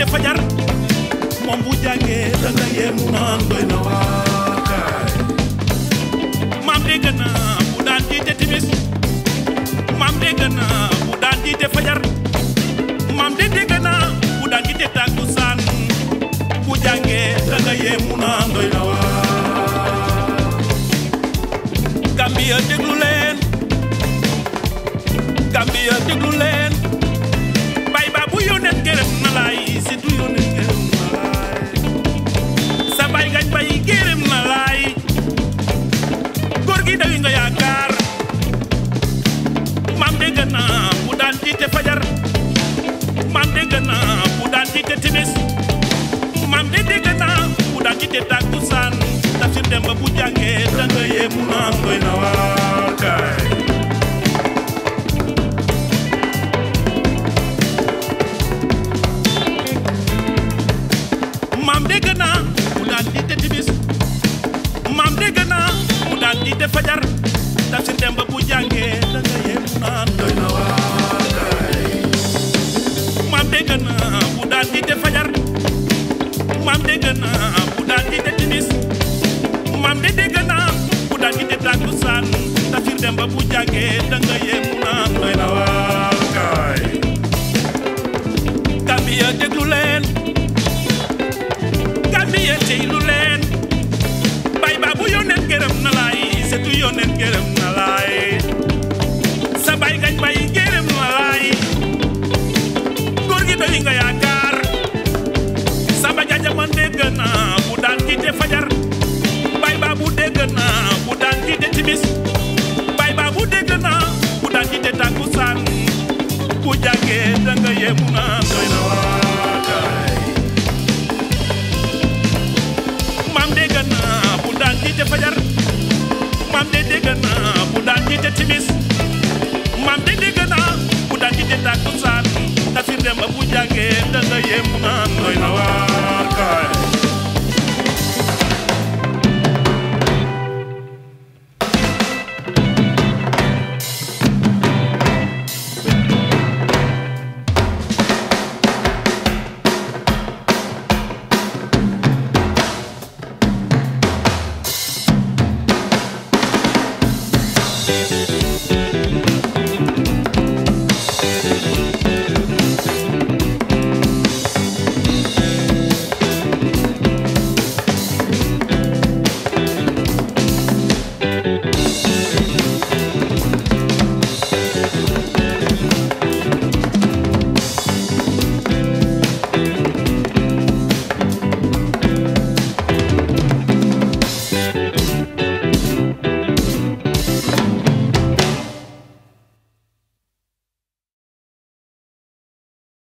fajar moom bu jàngee da nga yemu naan doy na waakaay maam dégg naa bu daan jiite timis maam dégg naa bu daan jiite fajar maam de dégg naa bu daan jiite takkusaan bu jàngee da nga yemu naan doy na waar Gambia déglu leen Gambia déglu leen bay ba bu yónneen gërëm na laay si du yónneen gërëm na laay sa bay gañ bay gërëm na laay góor gi dawi nga yaakaar maam dégg naa bu daan jiite fajar maam dégg naa bu daan jiite timis maam de dégg naa bu daan jiite takkusaan tafsir dem ba bu jàngee da nga yéemu naan doy na waar kaay maam dégg naa bu daan jiite timis maam dégg naa bu daan jiite fajar tafsir dem ba bu jàngee da nga yéemu naan doy na waar kaay maam dégg naa bu daan jiite fajar maam dégg naa bu daan jiite timis maam de dégg naa bu daan jiite takkusaan tafsir dem ba bu jàngee da nga yéemu naan doy na waar kaay Gambia déglu leen Gambia teylu leen bay ba bu yónneen gërëm na laay setu yónneen gërëm na laay sa bay gañ bay gërëm na laay góor gi doy nga yaakaar samba jaja man dégg naa bu daan jiite fajar bay ba bu dégg naa bu daan jiite timis bay ba bu dégg naa bu daan jiite takkusaan bu jàngee da nga yemu naa doy na waar